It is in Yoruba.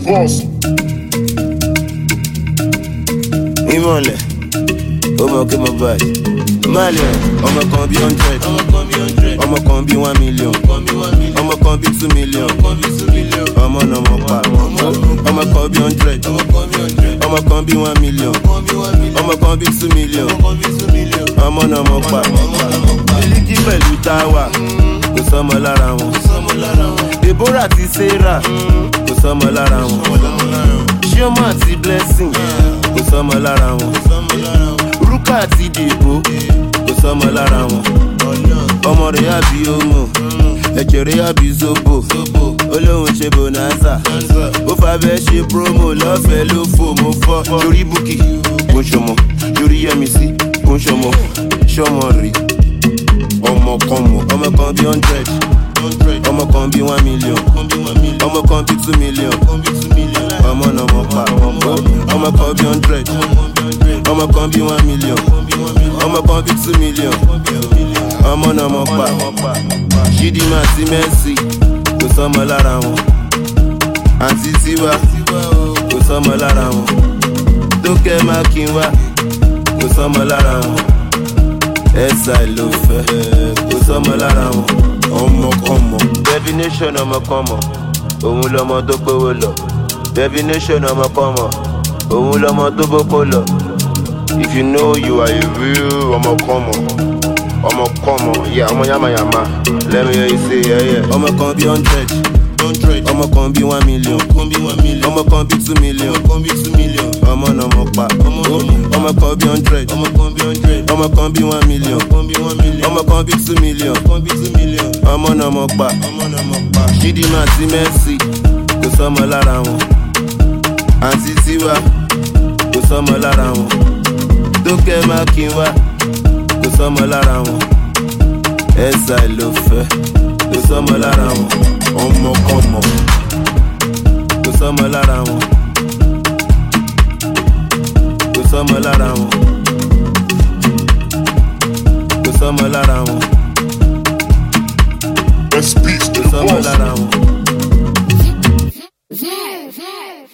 boss. ìmọ̀lẹ̀ ó mọ̀ kí mo báyìí. Malian, ọmọ kan bí hundred, ọmọ kan bí one million, ọmọ kan bí two million, ọmọ náà mọ̀ pa. Ọmọ kan bí hundred, ọmọ kan bí one million, ọmọ kan bí two million, ọmọ náà mọ̀ pa. Miliki pẹ̀lú táwà, kò sọ́mọ lára wọn. Deborah àti Sarah, kò sọ́mọ lára wọn. Chioma àti Blessing, kò sọ́mọ lára wọn. Rúkà àti Dèbò, kò sọ́mọ lára wọn. Ọmọ rẹ̀ àbí Omo, ẹ̀jẹ̀ rẹ̀ àbí Zobo. Olóhùn ṣe Bonanza, ó fàbẹ́ ṣe promo lọ́fẹ̀ẹ́ ló fò mo fọ́. Yorí Bukki, kò ń ṣọmọ. Yorí Yẹmisí, kò ń ṣọmọ. Ṣọmọ rè ọmọ kan mọ̀. Ọmọ kan bí hundred, ọmọ kan bí one million, ọmọ kan bí two million, ọmọ náà mọ̀ pa. Ọmọ kan bí hundred, ọmọ kan bí one million, ọmọ kan bí two million, ọmọ náà mọ̀ pa. Chidinma àti Mercy, kò sọ́mọ lára wọn. Àǹtí Tiwa, kò sọ́mọ lára wọn. Tókẹ́ Mákinwá, kò sọ́mọ lára wọn. Ẹ̀sà ló fẹ́, kò sọ́mọ lára wọn. Ọmọkọ́mọ. Definition ọmọkọ́mọ, òun lọmọ tó gbówó lọ. Definition ọmọkọ́mọ, òun lọmọ tó bókó lọ. If you know you are a real ọmọkọ́mọ, ọmọkọ́mọ, yà ọmọ yamayama, let me hear you say yeah yeah. Ọmọ kan bí hundred, ọmọ kan bí one million, ọmọ kan bí two million, ọmọ náà mọ̀ pa. Ọmọ kan bí hundred, ọmọ kan bí one million, ọmọ kan bí two million, ọmọ náà mọ̀ pa. Chidinma àti Mercy, kò sọ́mọ lára wọn. Àǹtí Tiwa, kò sọ́mọ lára wọn. Tókẹ́ Mákinwá, kò sọ́mọ lára wọn. Ẹ̀sà ló fẹ́, kò sọ́mọ lára wọn. Ọmọkọ́mọ, kò sọ́mọ lára wọn. Kò sọ́mọ lára wọn. Kò sọ́mọ lára wọn.